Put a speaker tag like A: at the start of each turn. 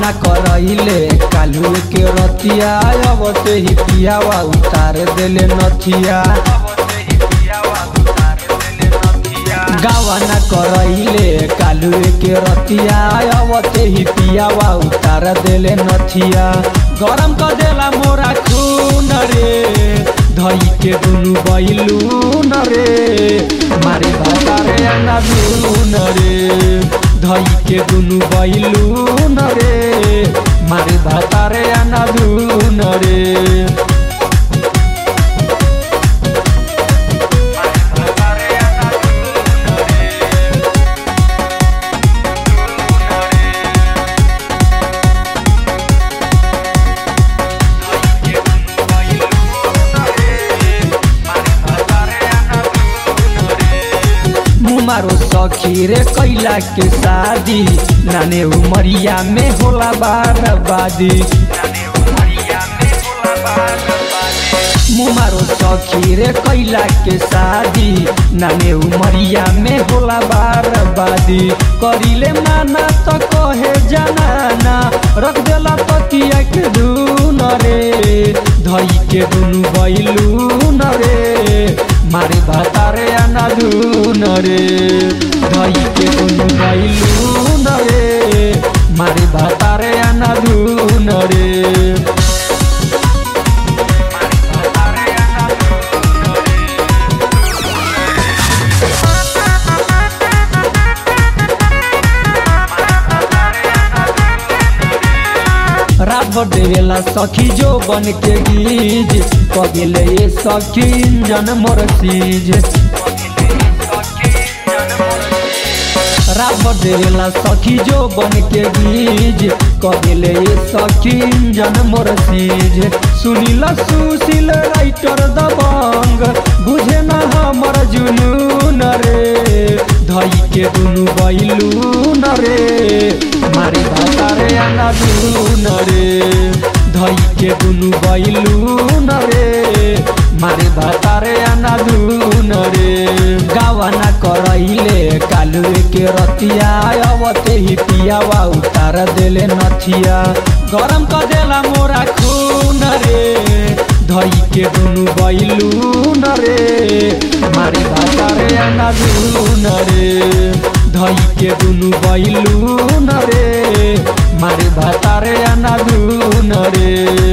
A: गावना करैले कालू के रतिया अबते ही पियावा उतार देले नथिया गावना करैले कालू के रतिया अबते ही पियावा उतार देले नथिया गरम क देला मोरा खून रे धई के दुनु बैलून रे मारे भातारे अंगा दून रे धई के दुनु बैलून रे मारे भातारे अंगा दून रे मुमारो सखी रे कैला के शादी नाने उमरिया में होला बारबादी मुमारो सखी रे कैला के शादी नाने उमरिया में होला बारबादी करिले माना तो कहे जनाना रख देला तकिया के दून रे धई के दुनु बैलून रे मारे भातारे आना दून रे धई के दुनु बैलून रे मारे भातारे आना दून रे रात भर देवेला सखी जो बन के गीज कबिले ये सखी इंजन मोर सीज रात भर देवेला सखी जो बन के गीज कबिले ये सखी इंजन मोर सीज सुनीला सुशील राइटर दबंग बुझे ना हमर जुनून रे धई के दुनु बैलून रे मारे भातारे आना दून रे धई के दुनु बैलून रे मारे भातारे आना दून रे गावना करैले कालू के रतिया अबते ही पियावा उतार देले नथिया गरम क देला मोरा खून रे धई के दुनु बैलून रे मारे भातारे आना दून रे धई के दुनु बैलून रे मारे भातारे आना दून रे